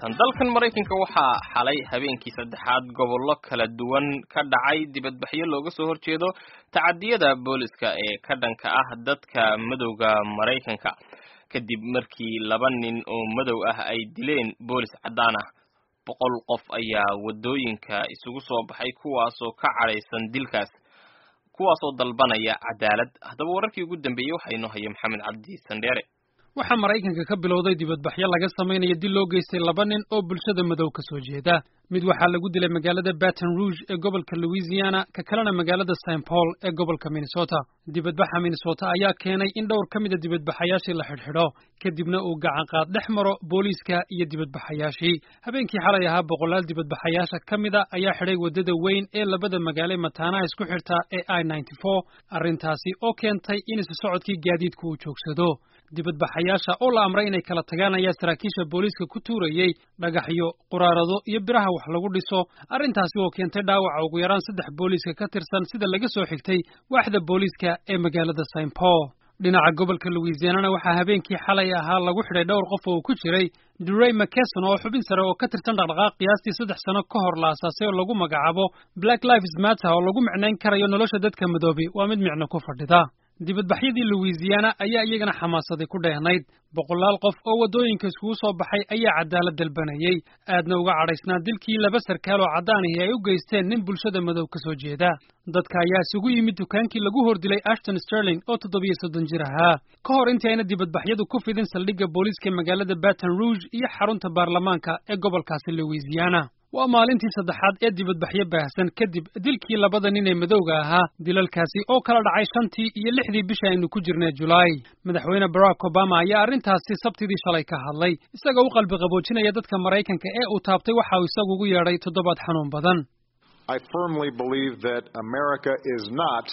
tan dalkan maraykanka waxaa xalay habeenkii saddexaad gobollo kala duwan ka dhacay dibadbaxyo looga soo horjeedo tacadiyada booliska ee ka dhanka ah dadka madowga maraykanka kadib markii laba nin oo madow ah ay dileen boolis caddaan ah boqol qof ayaa waddooyinka isugu soo baxay kuwaasoo ka cadhaysan dilkaas kuwaasoo dalbanaya cadaalad haddaba wararkii ugu dambeeyey waxaa inoo haya maxamed cabdi sandheere waxaa maraykanka ka bilowday dibadbaxyo laga samaynayo dil loo geystay laba nin oo bulshada madow ka soo jeeda mid waxaa lagu dilay magaalada baton rouge ee gobolka louisiana ka kalena magaalada st paul ee gobolka minnesota dibadbaxa minnesota ayaa keenay in dhowr ka mida dibadbaxayaashii la xidhxidho kadibna uu gacanqaad dhex maro booliiska iyo dibadbaxayaashii habeenkii xalay ahaa boqolaal dibadbaxayaasha ka mida ayaa xidhay waddada weyn ee labada magaale mataanaha isku xirta ee i ninety four arrintaasi oo keentay in isu socodkii gaadiidku uu joogsado dibadbaxayaasha oo la amray inay kala tagaan ayaa saraakiisha booliiska ku tuurayey dhagaxyo quraarado iyo biraha wax lagu dhiso arrintaasi oo keentay dhaawaca ugu yaraan saddex booliiska ka tirsan sida laga soo xigtay waaxda booliiska ee magaalada st paul dhinaca gobolka louisianana waxaa habeenkii xalay ahaa lagu xidhay dhowr qof oo ku jiray durey mckeson oo xubin sare oo ka tirsan dhaqdhaqaaq qiyaastii saddex sano ka hor la asaasay oo lagu magacaabo black lives matter oo lagu micnayn karayo nolosha dadka madoobi waa mid micno ku fadhida dibadbaxyadii louisiana ayaa iyagana xamaasaday ku dheehnayd boqolaal qof oo waddooyinka iskugu soo baxay ayaa cadaalad dalbanayey aadna uga cadhaysnaa dilkii laba sarkaal oo caddaanihi ay u geysteen nin bulshada madow ka soo jeeda dadka ayaa isugu yimid dukaankii lagu hordilay ashton sterling oo toddobiyo soddon jir ahaa ka hor intii ayna dibadbaxyadu ku fidin saldhigga booliiska magaalada baton rouge iyo xarunta baarlamaanka ee gobolkaasi louisiana waa maalintii saddexaad ee dibadbaxyo baahsan kadib dilkii labada nin ee madowga ahaa dilalkaasi oo kala dhacay shantii iyo lixdii bisha aynu ku jirnay julaay madaxweyne barack obama ayaa arrintaasi sabtidii shalay ka hadlay isagoo u qalbi qaboojinaya dadka maraykanka ee uu taabtay waxa uu isagu ugu yeedhay toddobaad xanuun badan I firmly believe that America is not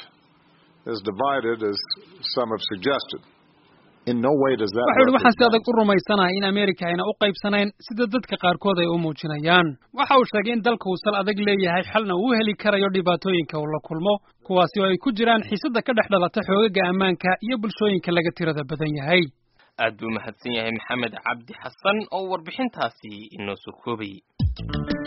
as divided as some have suggested. waxau ihi waxaan si adag u rumaysanahay in amerika ayna u qaybsanayn sida dadka qaarkood ay u muujinayaan waxa uu sheegay in dalka uu sal adag leeyahay xalna uu heli karayo dhibaatooyinka uu la kulmo kuwaasi oo ay ku jiraan xiisadda ka dhex dhalata xoogaga ammaanka iyo bulshooyinka laga tirada badan yahay aad buu mahadsan yahay maxamed cabdi xasan oo warbixintaasi inoo soo koobayey